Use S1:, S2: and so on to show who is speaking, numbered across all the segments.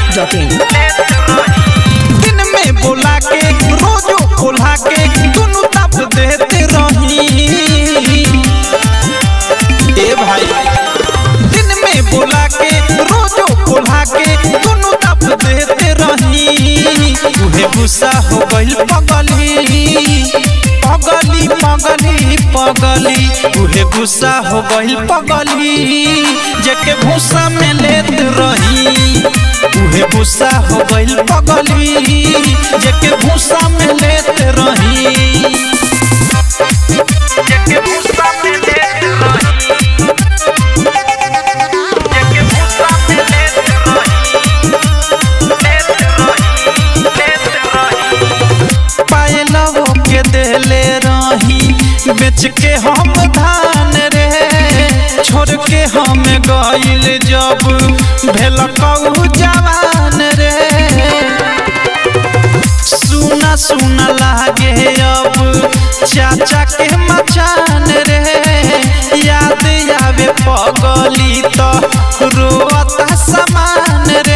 S1: masti.in
S2: दिन में बोला के रोजो खोला के दुनु तब देते रही ए भाई दिन में बोला के रोजो खोला के दुनु तब देते रही उहे गुस्सा हो गइल पगली पगली पगली पगली उहे गुस्सा हो गइल पगली जेके भूसा में लेत रही उहे भूसा हो गइल पगली जेके भूसा में लेत रही जेके भूसा में लेत रही जेके भूसा में लेत रही लेत रही लेत रही पायलवो के देले रही बेच के हम धान रे छोड़ के हम गइल जब भेल कहू जवान रे सुना सुना लागे अब चाचा के मचान रे याद आवे पगली तो रोता समान रे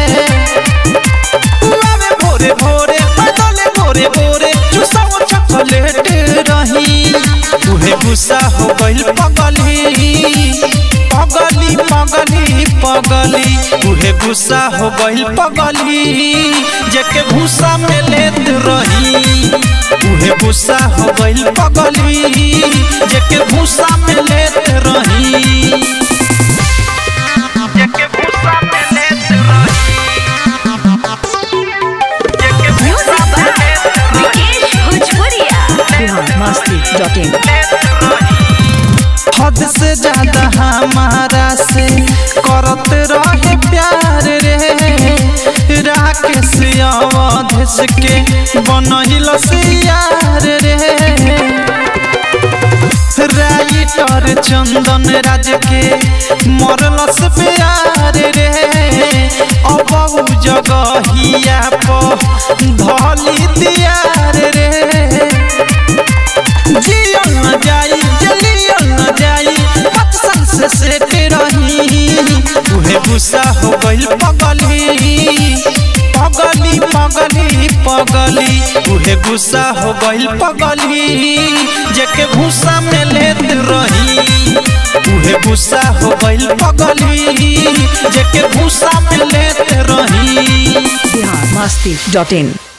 S2: आवे भोरे भोरे बदले भोरे भोरे चुसाओ चॉकलेट रही उहे गुस्सा हो गइल पगली पगली पगली पगली उहे गुस्सा हो गइल पगली जेके भूसा में लेत रही उहे गुस्सा हो गइल पगली जेके भूसा में लेत रही जेके भूसा में लेत रही
S3: Music by Vikesh Bhojpuria.
S1: Bihar masti.in
S2: हद से ज्यादा हमारा से करत रहे प्यार रे राकेश अवधेश के बनहिल से यार रे राइटर चंदन राज के मरलस प्यार रे अब उ जगहिया पर धली दियार रे जियल न जाई जलियल न जाई पत्सन से सेट रही उहे गुस्सा हो गइल पगली पगली पगली पगली उहे गुस्सा हो गइल पगली जेके भूसा में लेत रही उहे गुस्सा हो गइल पगली जेके भूसा में लेत रही
S1: Bihar masti.in